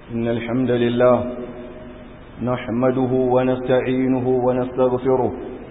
إن الحمد لله نحمده ونستعينه ونستغفره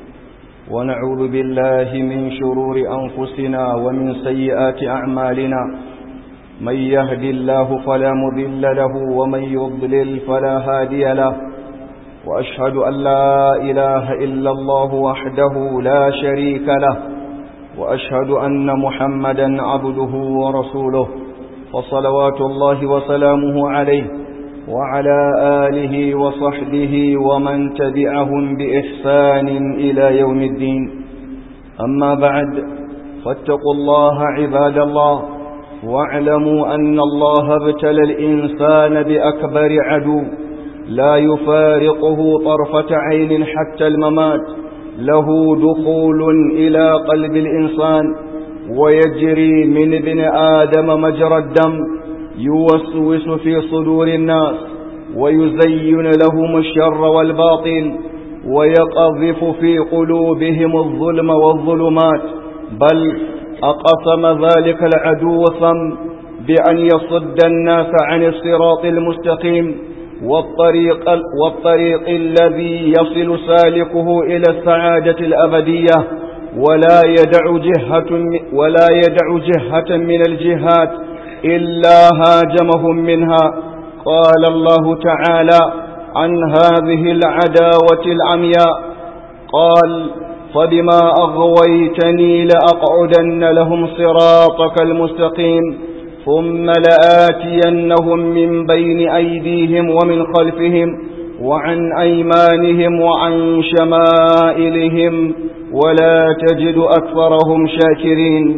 ونعوذ بالله من شرور أنفسنا ومن سيئات أعمالنا من يهد الله فلا مضل له ومن يضلل فلا هادي له وأشهد أن لا إله إلا الله وحده لا شريك له وأشهد أن محمدا عبده ورسوله وصلوات الله وسلامه عليه وعلى آله وصحبه ومن تبعهم بإحسان إلى يوم الدين أما بعد فاتقوا الله عباد الله واعلموا أن الله ابتلى الإنسان بأكبر عدو لا يفارقه طرفة عين حتى الممات له دخول إلى قلب الإنسان ويجري من ابن آدم مجرى الدم يوسوس في صدور الناس ويزين لهم الشر والباطل ويقذف في قلوبهم الظلم والظلمات بل أقسم ذلك العدو ثم بأن يصد الناس عن الصراط المستقيم والطريق, والطريق الذي يصل سالكه إلى السعادة الأبدية ولا يدع جهة ولا يدع جهة من الجهات إلا هاجمهم منها قال الله تعالى عن هذه العداوة العمياء قال فبما أغويتني لأقعدن لهم صراطك المستقيم ثم لآتينهم من بين أيديهم ومن خلفهم وعن أيمانهم وعن شمائلهم ولا تجد أكثرهم شاكرين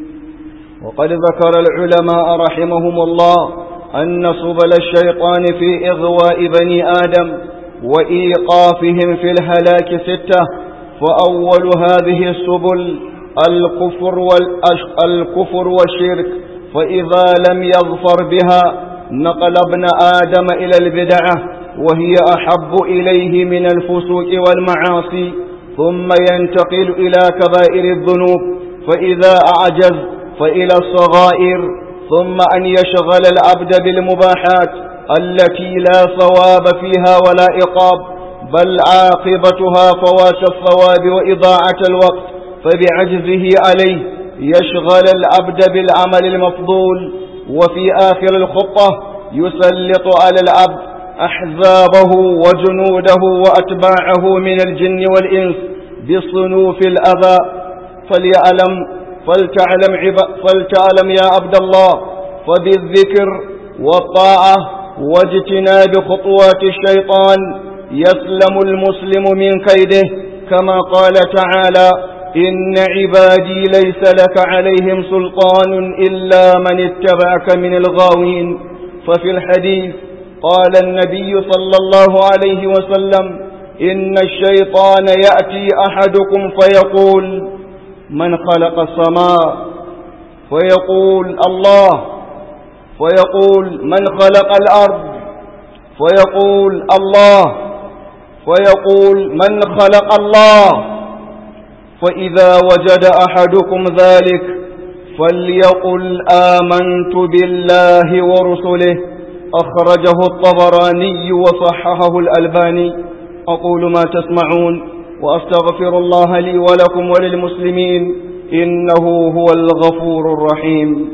وقد ذكر العلماء رحمهم الله أن سبل الشيطان في إغواء بني آدم وإيقافهم في الهلاك ستة فأول هذه السبل الكفر, الكفر والشرك فإذا لم يظفر بها نقل ابن آدم إلى البدعة وهي أحب إليه من الفسوق والمعاصي ثم ينتقل إلى كبائر الذنوب فإذا أعجز فإلى الصغائر ثم أن يشغل العبد بالمباحات التي لا ثواب فيها ولا إقاب بل عاقبتها فوات الثواب وإضاعة الوقت فبعجزه عليه يشغل العبد بالعمل المفضول وفي آخر الخطة يسلط على العبد أحزابه وجنوده وأتباعه من الجن والإنس بصنوف الأذى فليعلم فلتعلم, عب فلتعلم يا عبد الله فبالذكر والطاعة واجتناب خطوات الشيطان يسلم المسلم من كيده كما قال تعالى إن عبادي ليس لك عليهم سلطان إلا من اتبعك من الغاوين ففي الحديث قال النبي صلى الله عليه وسلم إن الشيطان يأتي أحدكم فيقول من خلق السماء فيقول الله فيقول من خلق الأرض فيقول الله فيقول من خلق الله فإذا وجد أحدكم ذلك فليقل آمنت بالله ورسله أخرجه الطبراني وصححه الألباني أقول ما تسمعون وأستغفر الله لي ولكم وللمسلمين إنه هو الغفور الرحيم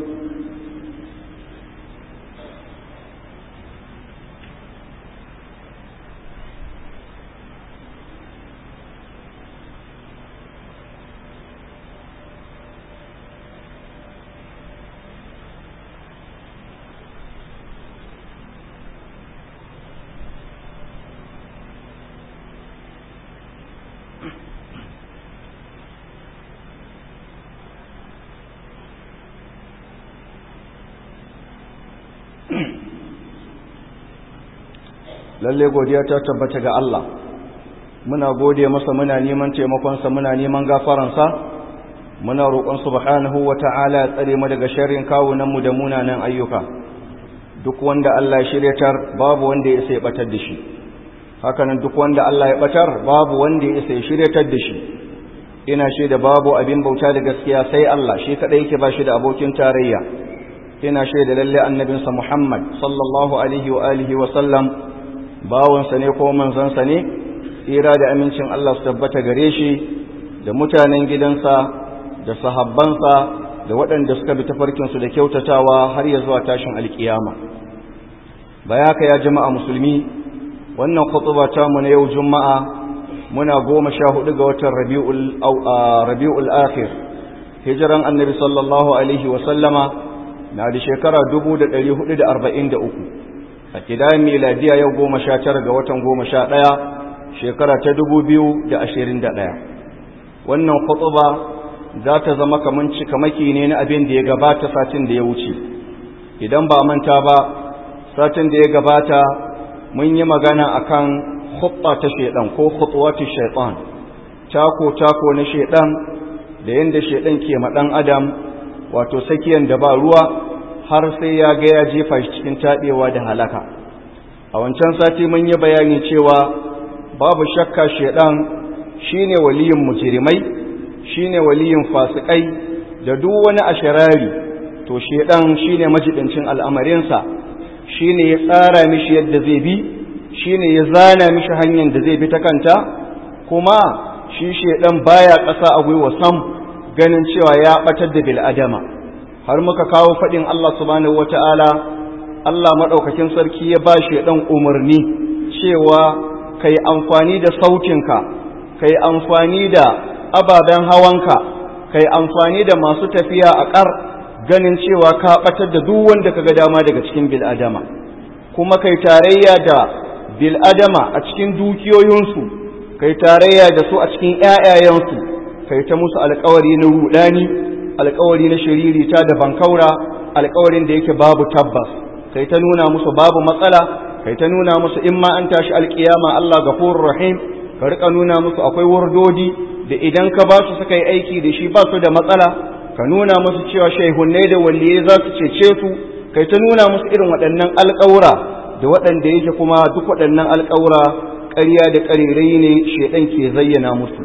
lalle godiya ta tabbata ga Allah muna gode masa muna neman taimakonsa muna neman gafaransa muna roƙon subhanahu wata'ala ya tsare mu daga sharrin kawunan mu da munanan ayyuka duk wanda Allah ya shiryatar babu wanda ya sai batar da shi hakanan duk wanda Allah ya batar babu wanda ya sai shiryatar da shi ina shaida babu abin bauta da gaskiya sai Allah shi kadai yake ba shi da abokin tarayya ina shaida lalle annabinsa Muhammad sallallahu alaihi wa alihi wa sallam bawansa ne ko manzansa ne tsira da amincin Allah su tabbata gare shi da mutanen gidansa da sahabbansa da waɗanda suka bi tafarkinsu da kyautatawa har ya zuwa tashin alkiyama baya ka ya jama'a musulmi wannan khutuba ta mu na yau juma'a muna goma sha hudu ga watan rabi'ul akhir hijiran annabi sallallahu alaihi wa sallama na da shekara 1443 a kidayen miladiya yau goma sha tara ga watan goma sha ɗaya shekara ta 2021 wannan khutuba za ta zama kaman cikamaki ne na abin da ya gabata satin da ya wuce idan ba manta ba satin da ya gabata mun yi magana akan khutba ta shedan ko khutwatu shaytan tako tako na shedan da yanda shedan ke ma dan adam wato sakiyan da ba ruwa har sai ya ga ya jefa shi cikin tabewa da halaka a wancan sati mun yi bayani cewa babu shakka shedan shine waliyin mujrimai shine waliyin fasikai da duk wani asharari to shedan shine majibincin al'amarinsa shine ya tsara mishi yadda zai bi shine ya zana mishi hanyar da zai bi ta kanta kuma shi shedan baya ƙasa a gwiwa sam ganin cewa ya batar da bil adama har muka kawo fadin Allah subhanahu wataala Allah madaukakin sarki ya ba shedan umarni cewa kai amfani da sautinka kai amfani da ababen hawanka kai amfani da masu tafiya a ƙar ganin cewa ka ɓatar da duk wanda ka ga dama daga cikin bil'adama kuma kai tarayya da bil'adama a cikin dukiyoyinsu kai tarayya da su a cikin ‘ya'yayensu kai ta musu alkawari na rudani alkawari na shiririta da bankaura alkawarin da yake babu tabbas kai ta nuna musu babu matsala kai ta nuna musu in ma an tashi alkiyama Allah gafurur rahim ka rika nuna musu akwai wurdodi da idan ka ba su suka yi aiki da shi ba su da matsala ka nuna musu cewa shaihunnai da waliyai za su cece su kai ta nuna musu irin waɗannan alƙawura da waɗanda yake kuma duk waɗannan alƙawura ƙarya da ƙarirai ne shaidan ke zayyana musu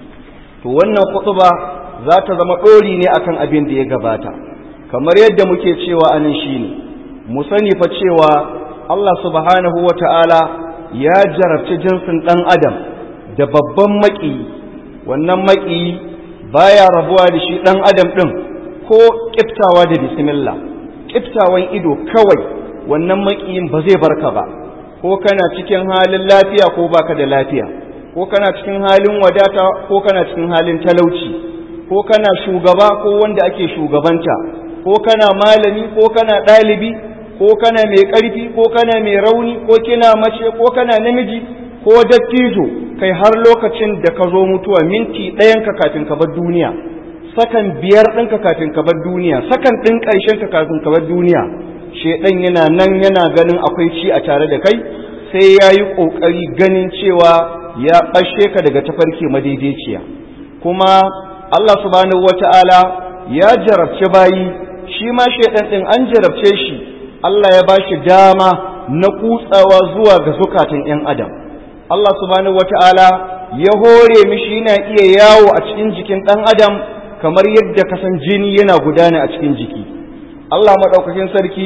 to wannan khutba za ta zama ɗori ne akan abin da ya gabata kamar yadda muke cewa anan shine mu sani fa cewa Allah subhanahu wata'ala ya jarabci jinsin ɗan adam da babban maƙiyi wannan maƙiyi baya rabuwa da shi ɗan adam ɗin ko ƙiftawa da bismillah ƙiftawan ido kawai wannan maƙiyin ba zai barka ba ko kana cikin halin lafiya ko baka da lafiya ko kana cikin halin wadata ko kana cikin halin talauci ko kana shugaba ko wanda ake shugabanta ko kana malami ko kana ɗalibi ko kana mai ƙarfi ko kana mai rauni ko kina mace ko kana namiji ko dattijo kai har lokacin da ka zo mutuwa minti ɗayanka kafin ka bar duniya sakan biyar ɗinka kafin ka bar duniya sakan ɗin ƙarshen ka kafin ka bar duniya shedan yana nan yana ganin akwai ci a tare da kai sai ya yi ƙoƙari ganin cewa ya ɓashe ka daga tafarki madaidaiciya kuma Allah subhanahu wata'ala ya jarabce bayi shi ma shedan ɗin an jarabce shi Allah ya ba shi dama na kutsawa zuwa ga zukatan 'yan adam Allah subhanahu wata'ala ya hore mishi yana iya yawo a cikin jikin ɗan adam kamar yadda kasan jini yana gudana a cikin jiki Allah maɗaukakin sarki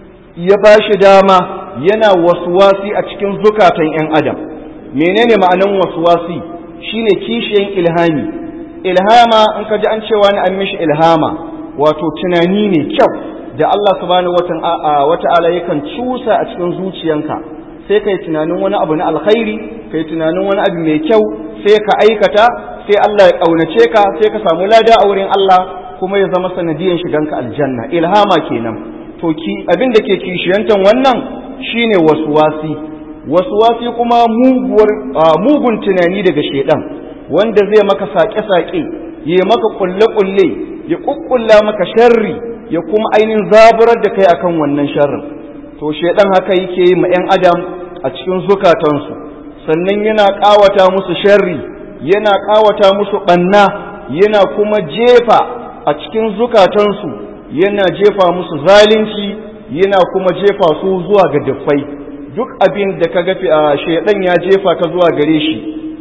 ya ba shi dama yana wasuwasi a cikin zukatan 'yan adam menene ma'anan wasuwasi shine kishiyan ilhami ilhama in ka ji an cewa ni an mishi ilhama wato tunani ne kyau da Allah subhanahu wata'ala yakan cusa a cikin zuciyanka sai kai tunanin wani abu na alkhairi kai tunanin wani abu mai kyau sai ka aikata sai Allah ya kaunace ka sai ka samu lada a wurin Allah kuma ya zama sanadiyan shiganka aljanna ilhama kenan to ki abin da ke kishiyantan wannan shine waswasi waswasi kuma muguwar mugun tunani daga shedan wanda zai maka sake-sake ya maka kulle-kulle ya kukkulla maka sharri ya kuma ainihin zaburar da kai akan wannan sharrin to shedan haka yake yi ma 'yan adam a cikin zukatansu sannan yana ƙawata musu sharri yana ƙawata musu ɓanna yana kuma jefa a cikin zukatansu yana jefa musu zalunci yana kuma jefa su zuwa ga duffai duk abin da ka gafi a shedan ya jefa ka zuwa gare shi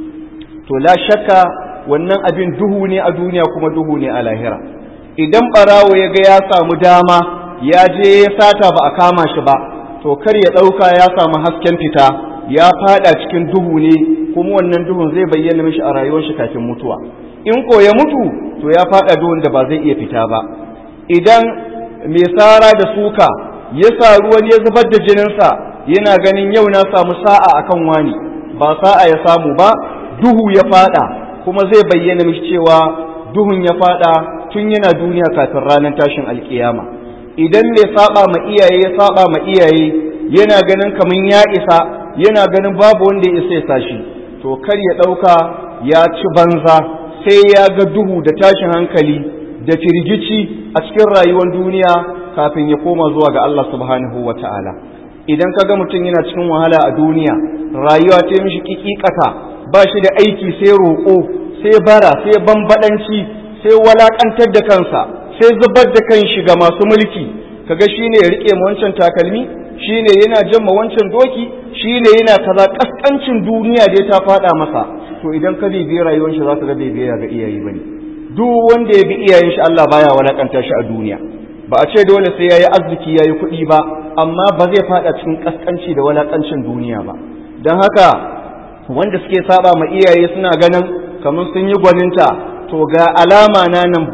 to la shakka wannan abin duhu ne a duniya kuma duhu ne a lahira idan barawo ya ga ya samu dama ya je ya sata ba a kama shi ba to kar ya ɗauka ya samu hasken fita ya fada cikin duhu ne kuma wannan duhun zai bayyana mishi a rayuwar shi kafin mutuwa in ko ya mutu to ya fada duhun da ba zai iya fita ba idan mai tsara da suka ya saru wani ya zubar da jininsa yana ganin yau na samu sa'a akan wani ba sa'a ya samu ba duhu ya fada kuma zai bayyana mishi cewa duhun ya fada tun yana duniya kafin ranar tashin alkiyama idan mai saba ma iyaye ya saba ma iyaye yana ganin kaman ya isa yana ganin babu wanda ya isa ya sashi to kar ya dauka ya ci banza sai ya ga duhu da tashin hankali da firgici a cikin rayuwar duniya kafin ya koma zuwa ga Allah subhanahu wata'ala idan ka ga mutum yana cikin wahala a duniya rayuwa ta mishi kikikata ba shi da aiki sai roƙo sai bara sai bambadanci sai walakantar da kansa sai zubar da kanshi ga masu mulki kaga shine ya rike ma wancan takalmi shine yana jamma wancan doki shine yana kaza kaskancin duniya da ta fada masa to idan ka bibiye rayuwar shi zaka ga bibiya ga iyaye bane duk wanda ya bi iyayen shi Allah baya walakanta shi a duniya ba a ce dole sai yayi arziki yayi kuɗi ba amma ba zai fada cikin kaskanci da walakancin duniya ba dan haka wanda suke saba ma iyaye suna ganin kamar sun yi gwaninta to ga alama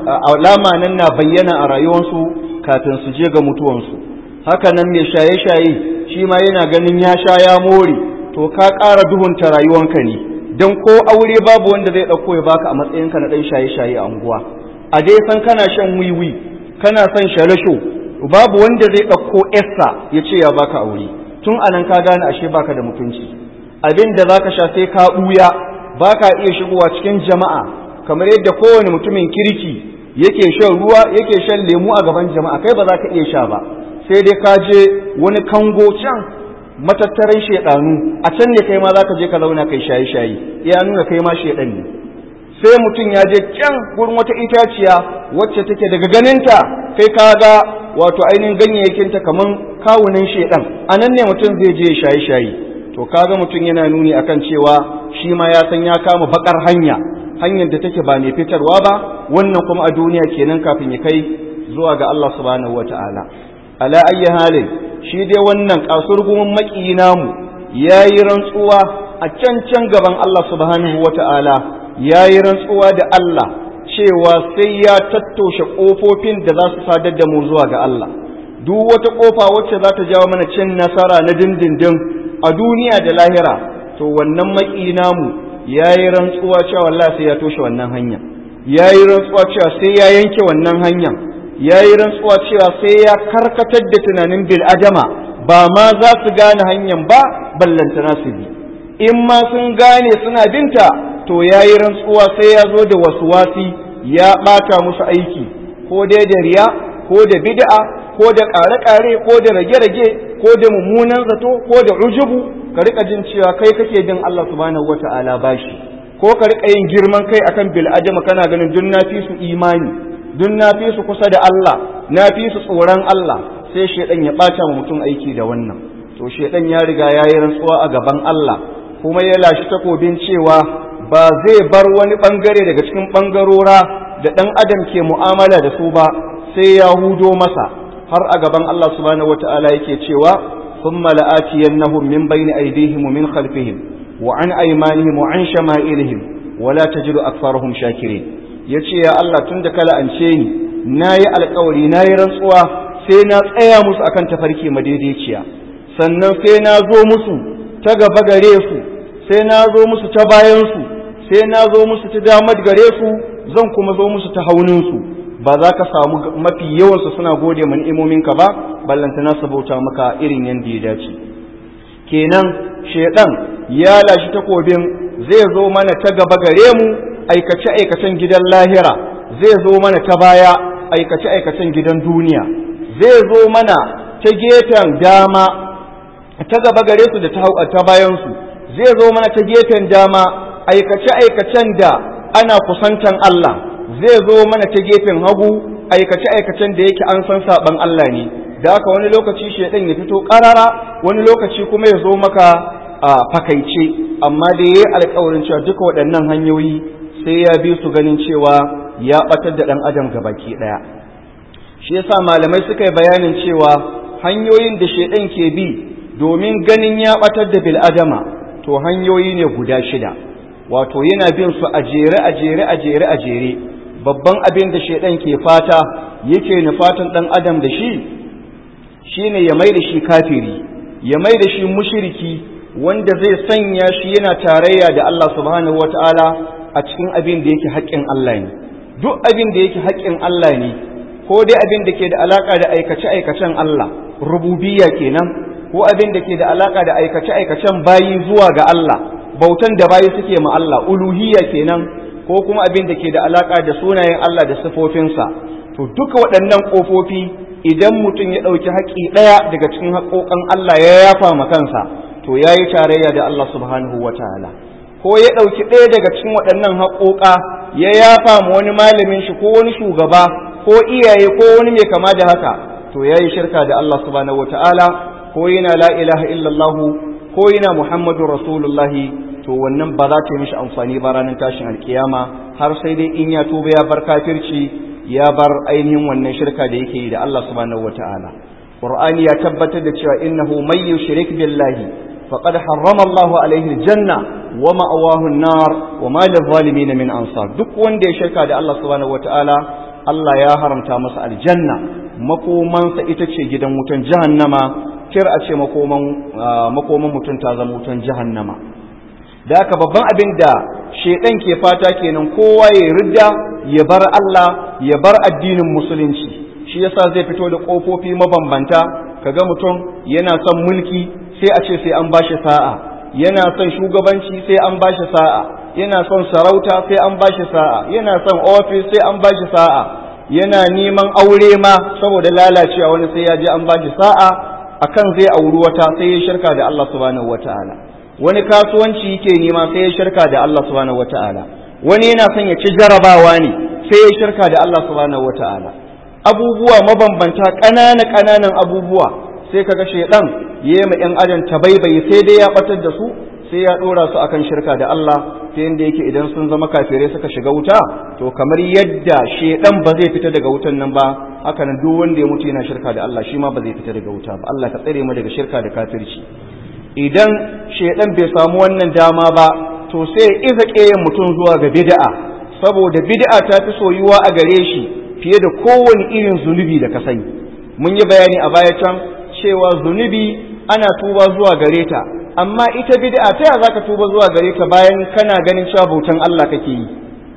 nan na bayyana a rayuwarsu kafin su je ga mutuwansu haka nan mai shaye-shaye shi ma yana ganin ya sha ya more to ka ƙara duhunta rayuwanka ne don ko aure babu wanda zai ɗauko ya baka a matsayinka na ɗan shaye-shaye a unguwa a dai san kana shan wiwi kana son shalasho babu wanda zai ɗauko essa ya ce ya baka aure tun anan ka gane ashe baka da mutunci abin da zaka sha sai ka ɓuya baka iya shigowa cikin jama'a kamar yadda kowane mutumin kirki yake shan ruwa yake shan lemu a gaban jama'a kai ba za ka iya sha ba sai dai ka je wani kango can matattaran shedanu a can ne kai ma za ka je ka zauna kai shaye shaye ya nuna kai ma shedan ne sai mutum ya je can gurin wata itaciya wacce take daga ganinta kai ka ga wato ainihin ganyayyakinta kaman kawunan shedan a nan ne mutum zai je shaye shaye to kaga mutum yana nuni akan cewa shi ma ya san ya kama bakar hanya hanyar da take ba mai fitarwa ba wannan kuma a duniya kenan kafin ya kai zuwa ga Allah subhanahu wata'ala ala ayyi halin shi dai wannan kasurgumin maki namu yayi rantsuwa a can can gaban Allah subhanahu wata'ala yayi rantsuwa da Allah cewa sai ya tattoshe kofofin da za su sadar da mu zuwa ga Allah duk wata kofa wacce za ta jawo mana cin nasara na dindindin a duniya da lahira to wannan maki namu ya yi rantsuwa cewa wallahi sai ya toshe wannan hanya ya yi rantsuwa cewa sai ya yanke wannan hanya ya yi rantsuwa cewa sai ya karkatar da tunanin bil adama ba ma za su gane hanyar ba ballantana su bi in ma sun gane suna binta to ya yi rantsuwa sai ya zo da wasi ya ɓata musu aiki ko dai da riya ko da bid'a ko da ƙare-ƙare ko da rage-rage ko da mummunan zato ko da ujubu ka rika jin cewa kai kake bin Allah subhanahu wata'ala bashi ko ka rika yin girman kai akan bil adama kana ganin dun na fi su imani dun na fi su kusa da Allah na fi su tsoron Allah sai shedan ya bata wa mutum aiki da wannan to shedan ya riga ya yi rantsuwa a gaban Allah kuma ya lashi takobin cewa ba zai bar wani bangare daga cikin bangarora da dan adam ke mu'amala da su ba sai ya hudo masa har a gaban Allah subhanahu wata'ala yake cewa ثم لآتينهم من بين أيديهم ومن خلفهم وعن أيمانهم وعن شمائلهم ولا تجد أكثرهم شاكرين yace ya Allah tun da kala ance ni nayi alƙawari nayi rantsuwa sai na tsaya musu akan tafarki madaidaiciya sannan sai na zo musu ta gaba gare su sai na zo musu ta bayan su sai na zo musu ta damar gare su zan kuma zo musu ta haunin su ba za ka samu mafi yawansu suna gode ma ni'imominka ba ballanta na sabauta maka irin yadda ya dace kenan shedan ya lashi takobin zai zo mana ta gaba gare mu aikace aikacen gidan lahira zai zo mana ta baya aikace aikacen gidan duniya zai zo mana ta gefen dama ta gaba gare su da ta bayan su zai zo mana ta gefen dama aikace aikacen da ana kusantan Allah zai zo mana ta gefen hagu aikace-aikacen da yake an san saban Allah ne da haka wani lokaci shaidan ya fito karara wani lokaci kuma ya zo maka a fakaice amma da yayi alƙawarin cewa duka waɗannan hanyoyi sai ya bi su ganin cewa ya batar da ɗan adam gabaki ɗaya shi yasa malamai suka yi bayanin cewa hanyoyin da shaidan ke bi domin ganin ya batar da bil'adama to hanyoyi ne guda shida wato yana bin su a jere a jere a jere a jere babban abin da shaidan ke fata yake nufatan dan adam da shi shine ya mai da shi kafiri ya mai da shi mushriki wanda zai sanya shi yana tarayya da Allah subhanahu wataala a cikin abin da yake haƙƙin Allah ne duk abin da yake haƙƙin Allah ne ko dai abin da ke da alaka da aikace-aikacen Allah rububiyya kenan ko abin da ke da alaka da aikace-aikacen bayi zuwa ga Allah bautan da bayi suke ma Allah uluhiyya kenan ko kuma abin da ke da alaka da sunayen Allah da sifofinsa to duka waɗannan ƙofofi idan mutum ya ɗauki haƙƙi ɗaya daga cikin haƙoƙan Allah ya yafa ma kansa to ya yi tarayya da Allah subhanahu wa ta'ala ko ya ɗauki ɗaya daga cikin waɗannan haƙoƙa ya yafa ma wani malamin shi ko wani shugaba ko iyaye ko wani mai kama da haka to ya yi shirka da Allah subhanahu wa ta'ala ko yana la ilaha illallah ko yana muhammadu rasulullahi to wannan ba za ta yi mishi amfani ba ranar tashin alkiyama har sai dai in ya tuba ya bar kafirci ya bar ainihin wannan shirka da yake yi da Allah subhanahu wata'ala Qur'ani ya tabbatar da cewa innahu may yushrik billahi faqad harrama Allahu alaihi aljanna wa ma'awahu an-nar wa ma lil min ansar duk wanda ya shirka da Allah subhanahu wata'ala Allah ya haramta masa aljanna makomansa ita ce gidan wutan jahannama kir a ce makoman makoman mutum ta zama wutan jahannama da haka babban abin da shedan ke fata kenan kowa ya ridda ya bar Allah ya bar addinin musulunci shi yasa zai fito da kofofi mabambanta kaga mutum yana son mulki sai a ce sai an bashi sa'a yana son shugabanci sai an bashi sa'a yana son sarauta sai an bashi sa'a yana son office sai an bashi sa'a yana neman aure ma saboda lalacewa wani sai ya je an bashi sa'a akan zai auri wata sai ya shirka da Allah subhanahu wataala wani kasuwanci yake nema sai ya shirka da Allah subhanahu wataala wani yana son ya ci jarabawa ne sai ya shirka da Allah subhanahu wataala abubuwa mabambanta ƙanana ƙananan abubuwa sai kaga shedan yayi ma yan adam tabaibayi sai dai ya batar da su sai ya dora su akan shirka da Allah ta yanda yake idan sun zama kafirai suka shiga wuta to kamar yadda shedan ba zai fita daga wutan nan ba haka nan duk wanda ya mutu yana shirka da Allah shi ma ba zai fita daga wuta ba Allah ka tsare mu daga shirka da kafirci idan shedan bai samu wannan dama ba to sai ya iza ƙeyan mutum zuwa ga bid'a saboda bid'a ta fi soyuwa a gare shi fiye da kowane irin zunubi da ka sani mun yi bayani a baya can cewa zunubi ana tuba zuwa gare ta amma ita bid'a ta ya zaka tuba zuwa gare ta bayan kana ganin cewa bautan Allah kake yi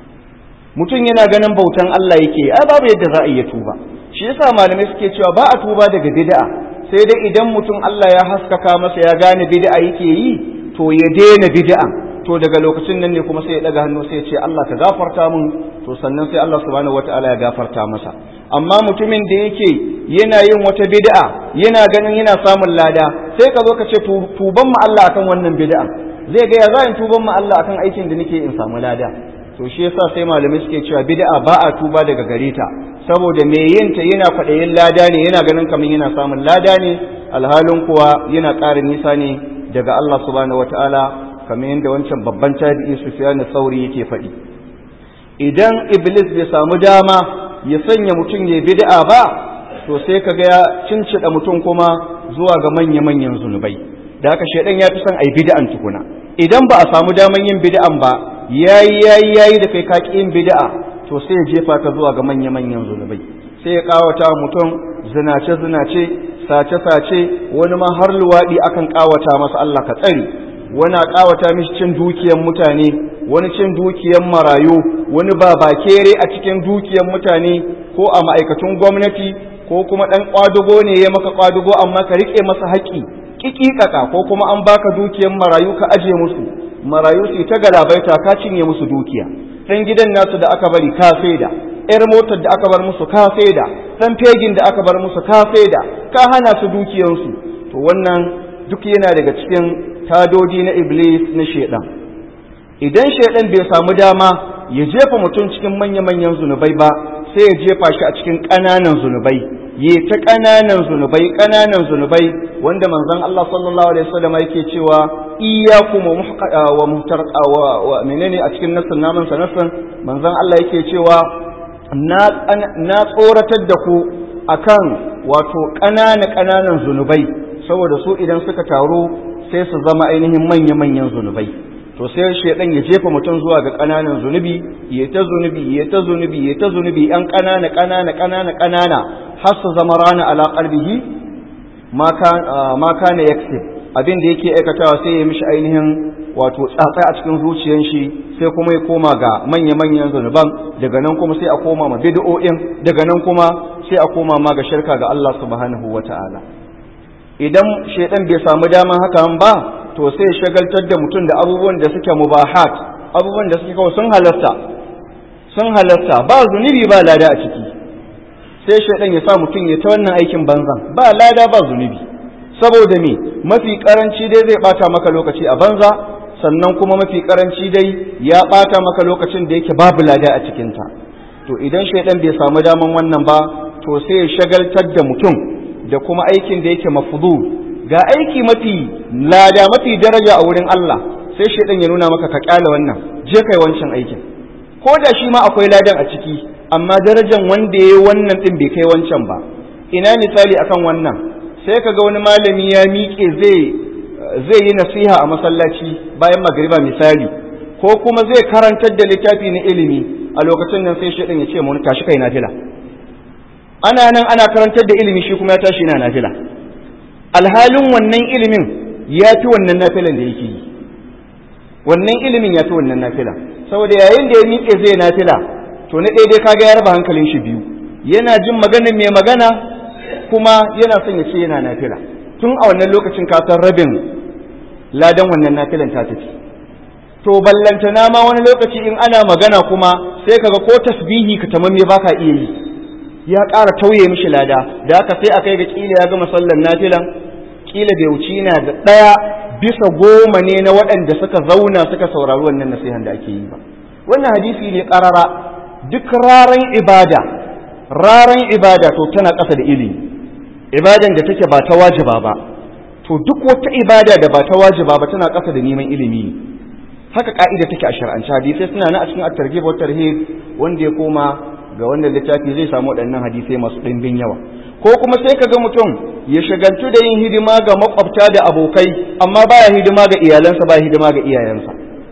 mutum yana ganin bautan Allah yake ai babu yadda za a iya tuba shi yasa malamai suke cewa ba a tuba daga bid'a sai dai idan mutum Allah ya haskaka masa ya gane bid'a yake yi to ya daina bid'a to daga lokacin nan ne kuma sai ya daga hannu sai ya ce Allah ka gafarta mun to sannan sai Allah subhanahu wataala ya gafarta masa amma mutumin da yake yana yin wata bid'a yana ganin yana samun lada sai ka zo ka ce tuban mu Allah akan wannan bid'a zai ga ya za in tuban mu Allah akan aikin da nake in samu lada to shi yasa sai malamai suke cewa bid'a ba a tuba daga gare ta saboda me yin ta yana faɗayin lada ne yana ganin kamar yana samun lada ne alhalin kuwa yana ƙara nisa ne daga Allah subhanahu wataala kamar yadda wancan babban tabi'i Sufyan Sauri yake faɗi idan iblis bai samu dama ya sanya mutum ya bid'a ba to sai kaga ya cincida mutum kuma zuwa ga manya-manyan zunubai da haka shedan ya fi son ai bid'an tukuna idan ba a samu daman yin bid'an ba yayi yayi yayi da kai kaki yin bid'a to sai ya jefa ka zuwa ga manya-manyan zunubai sai ya kawata mutum zinace zinace sace sace wani ma har luwadi akan kawata masa Allah ka tsare wani a kawata mishi cin dukiyar mutane wani cin dukiyar marayu wani babakere a cikin dukiyar mutane ko a ma'aikatun gwamnati ko kuma ɗan ƙwadugo ne ya maka ƙwadugo amma ka riƙe masa haƙƙi ƙiƙiƙaƙa ko kuma an baka dukiyar marayu ka aje musu marayu su ta galabaita ka cinye musu dukiya ɗan gidan nasu da aka bari ka saida ƴar motar da aka bar musu ka saida ɗan fegin da aka bar musu ka saida ka hana su dukiyarsu to wannan duk yana daga cikin tadodi na iblis na shedan idan shedan bai samu dama ya jefa mutum cikin manya-manyan zunubai ba sai ya jefa shi a cikin ƙananan zunubai ya ta ƙananan zunubai ƙananan zunubai wanda manzon Allah sallallahu alaihi wasallam yake cewa iyyakum wa muhtar wa menene a cikin nasan naman sa nasan manzon Allah yake cewa na na tsoratar da ku akan wato ƙanana ƙananan zunubai saboda su idan suka taru sai su zama ainihin manya-manyan zunubai to sai shaidan ya jefa mutum zuwa ga ƙananan zunubi ya ta zunubi ya ta zunubi ya ta zunubi yan ƙanana ƙanana ƙanana ƙanana har su zama rana ala qalbihi ma kana yaksib abin da yake aikatawa sai ya mishi ainihin wato tsatsai a cikin zuciyar shi sai kuma ya koma ga manya-manyan zunuban daga nan kuma sai a koma ma bid'o'in daga nan kuma sai a koma ma ga shirka ga Allah subhanahu wata'ala idan shaidan bai samu daman hakan ba to sai shagaltar da mutum da abubuwan da suke mubahat abubuwan da suke kawai sun halasta sun halasta ba zunubi ba lada a ciki sai shaidan ya sa mutum ya ta wannan aikin banzan ba lada ba zunubi saboda me mafi karanci dai zai bata maka lokaci a banza sannan kuma mafi karanci dai ya bata maka lokacin da yake babu lada a cikinta to idan shaidan bai samu daman wannan ba to sai ya shagaltar da mutum da kuma aikin da yake mafudul ga aiki mafi lada mafi daraja a wurin Allah sai shaidan ya nuna maka ka kyale wannan je kai wancan aikin ko da shi ma akwai ladan a ciki amma darajan wanda yayi wannan din bai kai wancan ba ina misali akan wannan sai kaga wani malami ya miƙe zai zai yi nasiha a masallaci bayan magriba misali ko kuma zai karantar da littafi na ilimi a lokacin nan sai shaidan ya ce mu tashi kai nafila ana nan ana karantar da ilimi shi kuma ya tashi yana nafila alhalin wannan ilimin ya fi wannan nafilan da yake yi wannan ilimin ya fi wannan nafila saboda yayin da ya miƙe zai nafila to na daidai kaga ya raba hankalin shi biyu yana jin maganin mai magana kuma yana son ya ce yana nafila tun a wannan lokacin ka san rabin ladan wannan nafilan ta tafi to ballantana ma wani lokaci in ana magana kuma sai kaga ko tasbihi ka tamamme baka iya yi ya ƙara tauye mishi lada da haka sai a kai ga kila ya gama sallar nafilan kila bai wuci na da ɗaya bisa goma ne na waɗanda suka zauna suka saurari wannan nasihan da ake yi ba wannan hadisi ne ƙarara duk raran ibada raran ibada to tana ƙasa da ilimi ibadan da take ba ta wajiba ba to duk wata ibada da ba ta wajiba ba tana ƙasa da neman ilimi ne haka ka'ida take a shar'ance hadisai suna nan a cikin at-targhib wa tarhib wanda ya koma ga wannan littafi zai samu waɗannan hadisai masu ɗimbin yawa ko kuma sai ka ga mutum ya shagaltu da yin hidima ga makwabta da abokai amma baya hidima ga iyalansa baya hidima ga iyayensa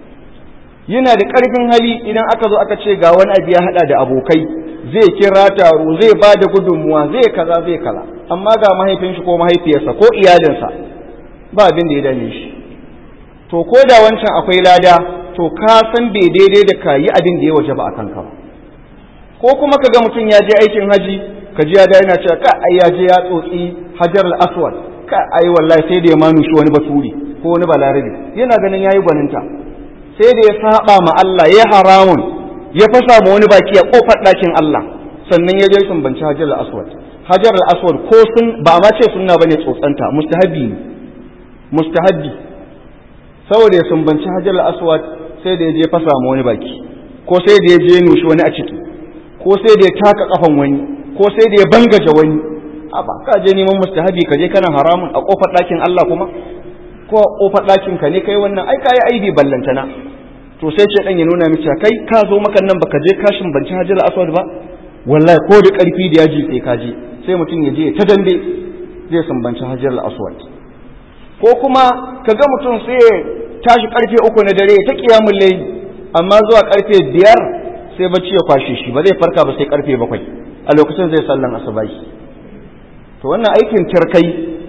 yana da ƙarfin hali idan aka zo aka ce ga wani abu ya haɗa da abokai zai kira taro zai ba da gudunmuwa zai kaza zai kaza amma ga mahaifin shi ko mahaifiyarsa ko iyalinsa ba abin da ya dame shi to ko da wancan akwai lada to ka san bai daidai da ka yi abin da ya waje ba a kanka ba ko kuma ka ga mutum ya je aikin haji ka ji ya da yana cewa ka ai ya je ya tsotsi hajar al-aswad ka ai wallahi sai da ya manu shi wani baturi ko wani balarabe yana ganin yayi gwaninta sai da ya saba ma Allah ya haramun ya fasa ma wani baki a kofar ɗakin Allah sannan ya je sumbanci hajar al-aswad hajar al-aswad ko sun ba ma ce sunna bane tsotsanta mustahabi ne mustahabi saboda ya sumbanci hajar al-aswad sai da ya je fasa ma wani baki ko sai da ya je nushi wani a ciki ko sai da ya taka kafan wani ko sai da ya bangaje wani a ba ka je neman mustahabi ka je kana haramun a kofar ɗakin Allah kuma ko a kofar ɗakin ka ne kai wannan ai kai aibi ballantana to sai ce dan ya nuna miki kai ka zo maka nan baka je kashin banci hajar aswad ba wallahi ko da karfi da yaji sai ka je sai mutum ya je ta dambe zai sambanci hajar aswad ko kuma kaga mutum sai ya tashi karfe uku na dare ta kiyamul layli amma zuwa karfe biyar sai bacci ya kwashe shi ba zai farka ba sai karfe bakwai a lokacin zai sallan asubahi to wannan aikin tirkai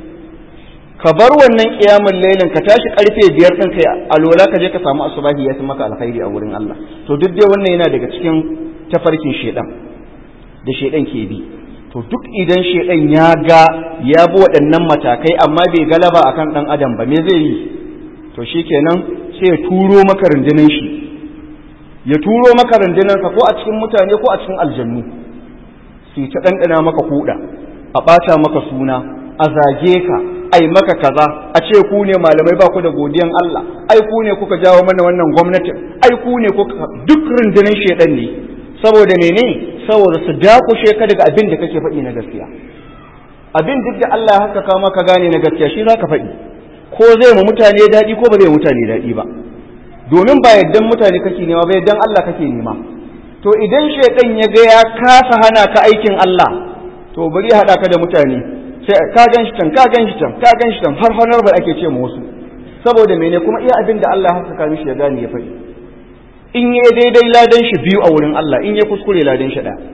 ka bar wannan kiyamun lailin ka tashi karfe biyar ɗin kai alola ka je ka samu asubahi ya fi maka alkhairi a wurin Allah to duk dai wannan yana daga cikin tafarkin shedan da shedan ke bi to duk idan shedan ya ga ya bi waɗannan matakai amma bai galaba akan ɗan adam ba me zai yi to shikenan sai ya turo maka rundunar shi ya turo maka rundunarsa ko a cikin mutane ko a cikin aljannu sai ta ɗanɗana maka kuɗa a ɓata maka suna a zage ka ai maka kaza a ce ku ne malamai ba ku da godiyan Allah ai ku ne kuka jawo mana wannan gwamnatin ai ku ne kuka duk rundunar shedan ne saboda mene saboda su dakushe ka daga abin da kake faɗi na gaskiya abin duk da Allah haka ka maka gane na gaskiya shi zaka faɗi ko zai mu mutane daɗi ko ba zai mutane daɗi ba domin ba yaddan mutane kake nema ba yaddan Allah kake nema to idan shaidan ya ga ya kasa hana ka aikin Allah to bari ya haɗa ka da mutane sai ka gan shi can ka gan shi can ka gan shi can har honorable ake ce ma wasu saboda mene kuma iya abin da Allah ya saka mishi ya gane ya faɗi in yi daidai ladan shi biyu a wurin Allah in ya kuskure ladan shi ɗaya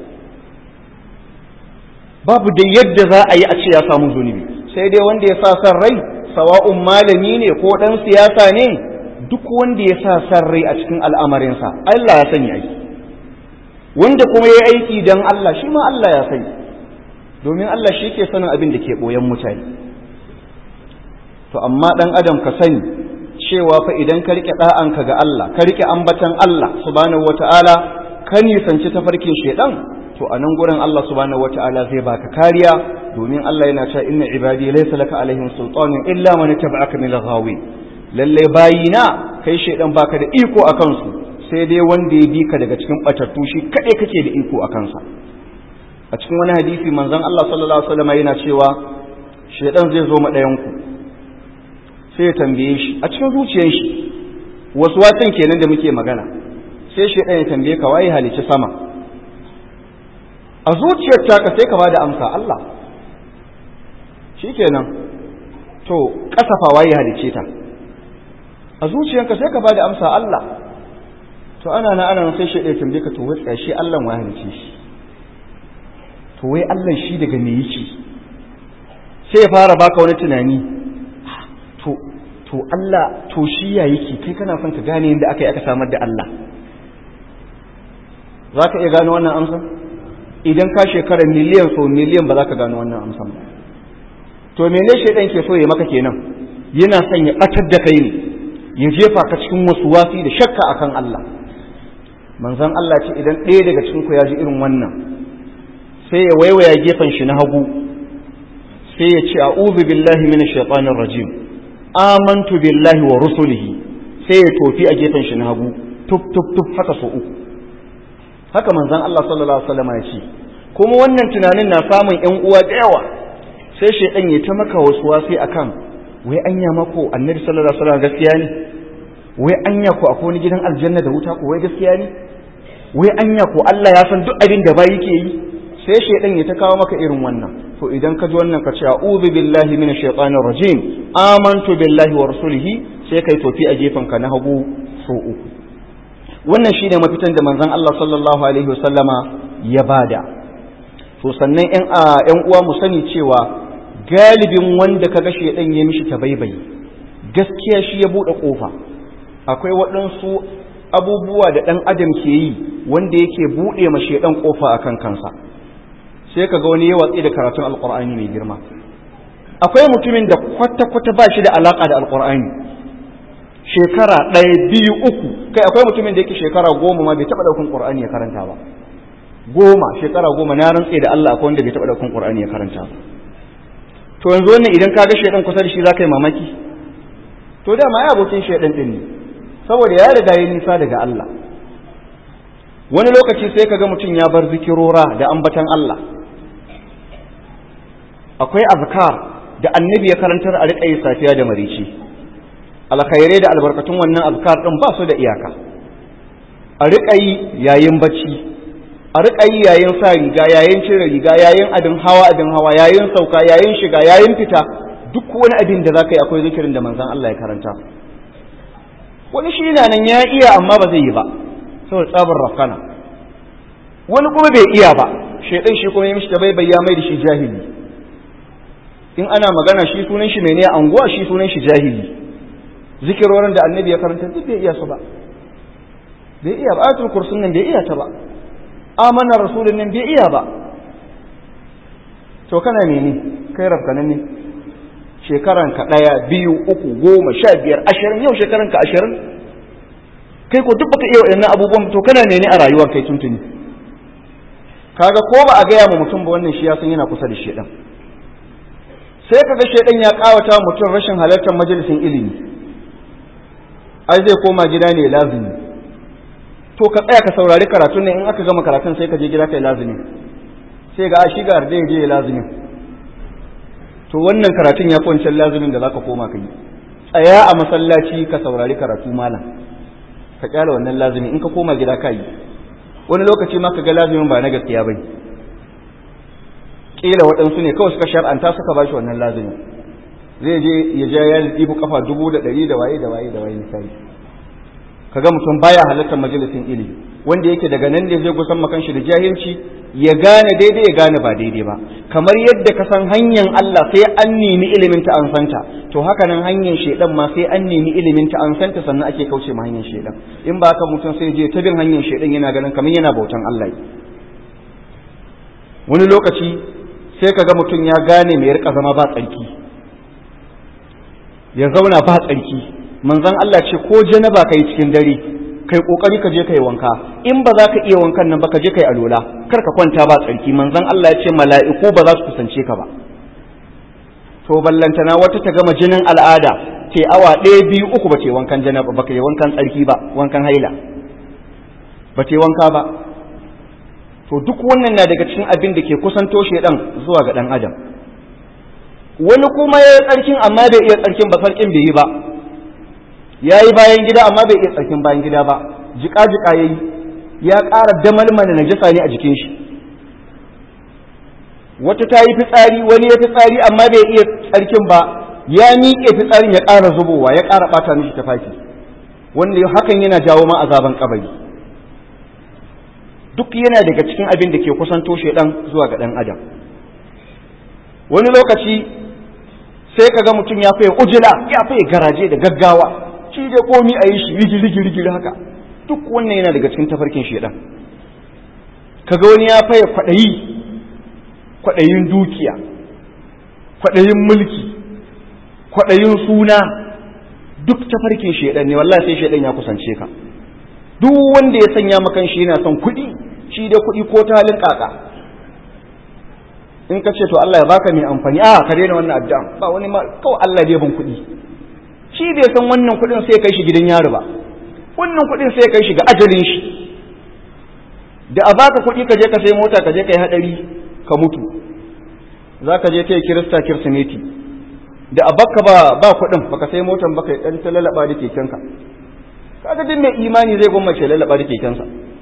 babu da yadda za a yi a ce ya samu zunubi sai dai wanda ya sa san rai sawa'un malami ne ko ɗan siyasa ne duk wanda ya sa san rai a cikin al'amarinsa Allah ya sani aiki wanda kuma ya aiki don Allah shi ma Allah ya sani domin Allah shi ke sanin abin da ke ɓoyen mutane to amma ɗan adam ka sani cewa fa idan ka riƙe ɗa'anka ga Allah ka riƙe ambatan Allah subhanahu wata'ala ka nisanci tafarkin shaidan to a nan gurin Allah subhanahu wata'ala zai baka kariya domin Allah yana cewa inna ibadi laysa laka alaihim sultanun illa man tabi'aka min al-ghawi lalle bayina kai shaidan baka da iko akan su sai dai wanda ya bi ka daga cikin batattu shi kadai kake da iko akan sa a cikin wani hadisi manzon Allah sallallahu alaihi wasallam yana cewa shaidan zai zo ma ɗayan ku sai ya tambaye shi a cikin zuciyar shi wasu watan kenan da muke magana sai shaidan ya tambaye ka waye halici sama a zuciyar taka sai ka ba da amsa Allah shikenan to kasafa waye halice ta a zuciyarka sai ka ba da amsa Allah to ana na ana sai shaidan ya tambaye ka to wai shi Allah waye halice shi to wai Allah shi daga me yake sai ya fara baka wani tunani to to Allah to shi ya yake kai kana son ka gane yadda aka yi aka samar da Allah za ka iya gano wannan amsa idan ka shekara miliyan so miliyan ba za ka gano wannan amsa ba to mene shaidan ke so ya maka kenan yana son ya batar da kai ne ya jefa ka cikin wasu wasi da shakka akan Allah manzon Allah ce idan ɗaya daga cikin ku ya ji irin wannan sai ya waiwaya gefen shi na hagu sai ya ce a'udhu billahi minash shaitanir rajim amantu billahi wa rusulihi sai ya tofi a gefen shi na hagu tuf tuf tuf haka so uku haka manzon Allah sallallahu alaihi wasallam ya ce kuma wannan tunanin na samun ƴan uwa da yawa sai shaitan ya ta maka wasu wasi akan wai anya mako annabi sallallahu alaihi wasallam gaskiya ne wai anya ko akwai wani gidan aljanna da wuta ko wai gaskiya ne wai anya ko Allah ya san duk abin da bayi ke yi sai shaidan ya ta kawo maka irin wannan to idan ka ji wannan ka ce a'udhu billahi minash shaitanir rajim amantu billahi wa rasulihi sai kai tofi a gefen ka na hagu so uku wannan shine mafitan da manzon Allah sallallahu alaihi wasallama ya bada to sannan ƴan ƴan uwa mu sani cewa galibin wanda kaga shaidan ya mishi tabaibai gaskiya shi ya bude kofa akwai waɗansu abubuwa da ɗan adam ke yi wanda yake buɗe ma shaidan kofa akan kansa sai ka ga wani ya watsi da karatun alkur'ani mai girma akwai mutumin da kwata-kwata ba shi da alaka da alkur'ani shekara ɗaya biyu uku kai akwai mutumin da yake shekara goma ma bai taɓa ɗaukan ƙur'ani ya karanta ba goma shekara goma na rantse da Allah akwai wanda bai taɓa ɗaukan ƙur'ani ya karanta ba to yanzu wannan idan ka ga shaidan kusa da shi za ka yi mamaki to dama ya abokin shaidan ɗin ne saboda ya riga ya nisa daga Allah wani lokaci sai ka ga mutum ya bar zikirora da ambatan Allah akwai azkar da annabi ya karantar a riƙa yi safiya da marici alkhairai da albarkatun wannan azkar ɗin ba su da iyaka a riƙa yi yayin bacci a riƙa yi yayin sa riga yayin cire riga yayin abin hawa abin hawa yayin sauka yayin shiga yayin fita duk wani abin da za ka yi akwai zikirin da manzon Allah ya karanta wani shi na nan ya iya amma ba zai yi ba saboda tsabar rafkana wani kuma bai iya ba shaidan shi kuma ya mishi da bai ya mai da shi jahili in ana magana shi sunan shi mene anguwa shi sunan shi jahili zikirorin da annabi ya karanta duk bai iya su ba bai iya ba ayatul kursun nan bai iya ta ba amana rasulun nan bai iya ba to kana mene kai rafkanan ne shekaran ka daya biyu uku goma sha biyar ashirin yau shekaran ka ashirin kai ko duk baka iya waɗannan abubuwan to kana mene a rayuwar kai tuntuni kaga ko ba a gaya ma mutum ba wannan shi ya san yana kusa da shedan sai kaga shedan ya kawata mutum rashin halartar majalisin ilimi ai zai koma gida ne lazimi to ka tsaya ka saurari karatun ne in aka gama karatun sai ka je gida kai lazimi sai ga shi ga arde je lazimin to wannan karatun ya wancan lazimin da zaka koma kai tsaya a masallaci ka saurari karatu malam ka kyala wannan lazimi in ka koma gida ka yi wani lokaci ma ka ga lazimin ba na gaskiya bane kila waɗansu ne kawai suka shar'anta suka ba shi wannan lazimi zai je ya ja ya ɗibu kafa dubu da ɗari da waye da waye da waye misali kaga mutum baya halartar majalisin ilimi wanda yake daga nan ne zai gusan makan shi da jahilci ya gane daidai ya gane ba daidai ba kamar yadda ka san hanyar Allah sai an nemi ilimin ta an santa to haka nan hanyar shedan ma sai an nemi ilimin ta an santa sannan ake kauce ma hanyar shedan in ba haka mutum sai je ta bin hanyar shedan yana ganin kamar yana bautan Allah wani lokaci sai kaga mutum ya gane mai rika zama ba tsarki ya zauna ba tsarki manzon Allah ce ko janaba kai cikin dare kai kokari ka je kai wanka in ba za ka iya wankan nan ba ka je kai alola kar ka kwanta ba tsarki manzon Allah ya ce mala'iku ba za su kusance ka ba to ballantana wata ta gama jinin al'ada ce awa ɗaya biyu uku ba ce wankan janaba ba yi wankan tsarki ba wankan haila ba ce wanka ba to duk wannan na daga cikin abin da ke kusanto shedan zuwa ga dan adam wani kuma ya yi tsarkin amma bai iya tsarkin ba tsarkin bai yi ba ya yi bayan gida amma bai iya tsarkin bayan gida ba jika-jika ya yi ya ƙara damalmana na jasa ne a jikin shi wata ta yi fitsari wani ya fitsari amma bai iya tsarkin ba ya miƙe fitsarin ya ƙara zubowa ya ƙara ɓata mishi tafaki wanda hakan yana jawo ma azaban kabari duk yana daga cikin abin da ke kusanto ɗan zuwa ga ɗan adam wani lokaci sai ka ga mutum ya faye ujila ya faye garaje da gaggawa shi da komi a yi shi rigiri-rigiri haka duk wannan yana daga cikin tafarkin shedan kaga wani ya faye kwaɗayi kwaɗayin dukiya kwaɗayin mulki kwaɗayin suna duk tafarkin shedan ne wallahi sai shedan ya kusance ka duk wanda ya sanya makan shi yana son kuɗi shi da kuɗi ko ta halin kaka in ka ce to Allah ya baka mai amfani a ka daina wannan addu'a ba wani ma kawai Allah bai ban kuɗi shi bai san wannan kuɗin sai kai shi gidan yaro ba wannan kuɗin sai kai shi ga ajalin shi da a baka kuɗi ka je ka sai mota ka je ka yi haɗari ka mutu za ka je kai kirista kirsimeti da a baka ba ba kuɗin baka sai motan baka ɗan ta lalaba da kekenka kaga duk mai imani zai gwammace lalaba da kekensa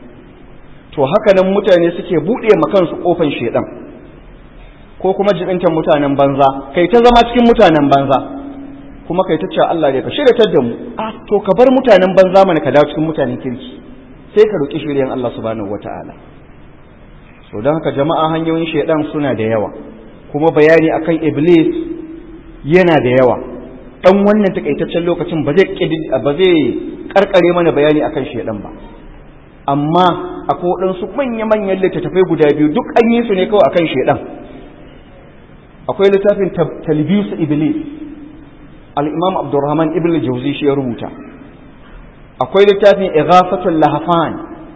to haka nan mutane suke buɗe ma kansu kofan shedan ko kuma jibintan mutanen banza kai ta zama cikin mutanen banza kuma kai ta cewa Allah ne ka shiryatar da mu a to ka bar mutanen banza mana ka dawo cikin mutanen kirki sai ka roki shiryan Allah subhanahu wataala so don haka jama'a hanyoyin shaidan suna da yawa kuma bayani akan iblis yana da yawa dan wannan takaitaccen lokacin ba zai ba zai karkare mana bayani akan shaidan ba amma akwai waɗansu manya-manyan littattafai guda biyu duk an yi su ne kawai akan shaidan akwai littafin talbisu iblis al-imam abdurrahman ibn jauzi shi ya rubuta akwai littafin ighafatul lahafan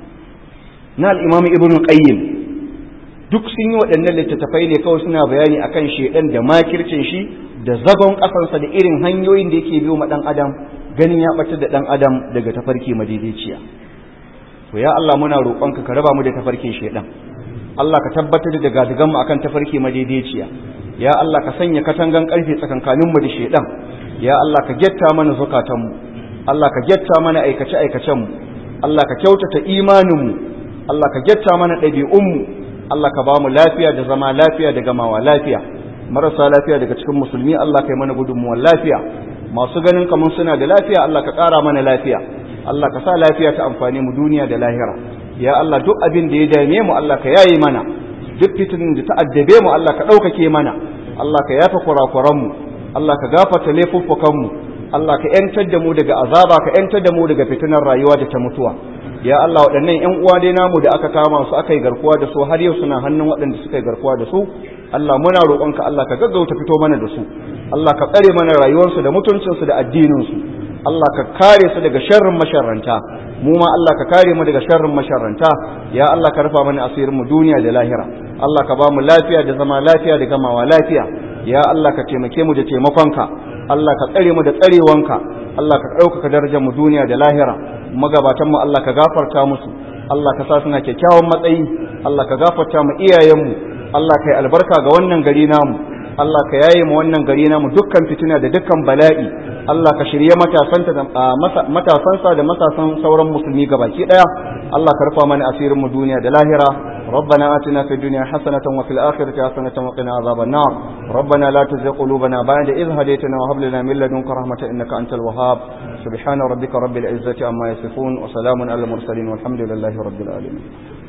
na al-imam ibn qayyim duk sun yi waɗannan littattafai ne kawai suna bayani akan shedan da makircin shi da zagon ƙasarsa da irin hanyoyin da yake biyo ma ɗan adam ganin ya ɓatar da ɗan adam daga tafarki madaidaiciya to ya Allah muna roƙonka ka raba mu da tafarkin shedan Allah ka tabbatar da gadigan mu akan tafarki madaidaiciya ya Allah ka sanya katangan ƙarfe tsakankanin mu da shedan ya Allah ka getta mana zakatan mu Allah ka getta mana aikace aikacen mu Allah ka kyautata imanin mu Allah ka getta mana ɗabi'un mu Allah ka ba mu lafiya da zama lafiya da gamawa lafiya marasa lafiya daga cikin musulmi Allah ka yi mana gudunmuwar lafiya masu ganin kamar suna da lafiya Allah ka ƙara mana lafiya Allah ka sa lafiya ta amfani mu duniya da lahira ya Allah duk abin da ya dame mu Allah ka yaye mana duk fitinin da ta addabe mu Allah ka ɗaukake mana Allah ka yafa kurakuran mu Allah ka gafarta laifuffukan mu Allah ka ‘yantar da mu daga azaba ka ‘yantar da mu daga fitinar rayuwa da ta mutuwa ya Allah waɗannan ‘yan uwa dai namu da aka kama su aka yi garkuwa da su har yau suna hannun waɗanda suka yi garkuwa da su Allah muna roƙonka Allah ka gaggauta fito mana da su Allah ka tsare mana rayuwarsu da mutuncinsu da addininsu Allah ka kare su daga sharrin masharranta mu ma Allah ka kare mu daga sharrin masharranta ya Allah ka rufa mana asirin mu duniya da lahira Allah ka ba mu lafiya da zama lafiya da gamawa lafiya ya Allah ka taimake mu da taimakonka Allah ka tsare mu da tsarewanka Allah ka ɗaukaka darajar mu duniya da lahira magabatan mu Allah ka gafarta musu Allah ka sa suna kyakkyawan matsayi Allah ka gafarta mu iyayenmu Allah ka yi albarka ga wannan gari namu Allah ka yaye mu wannan gari namu dukkan fitina da dukkan bala'i Allah ka shirye matasanta da matasansa da matasan sauran musulmi gabaki daya Allah ka rufa mana asirin mu duniya da lahira ربنا آتنا في الدنيا حسنة وفي الآخرة حسنة وقنا عذاب النار ربنا لا تزغ قلوبنا بعد إذ هديتنا وهب لنا من لدنك رحمة إنك أنت الوهاب سبحان ربك رب العزة عما يصفون وسلام على المرسلين والحمد لله رب العالمين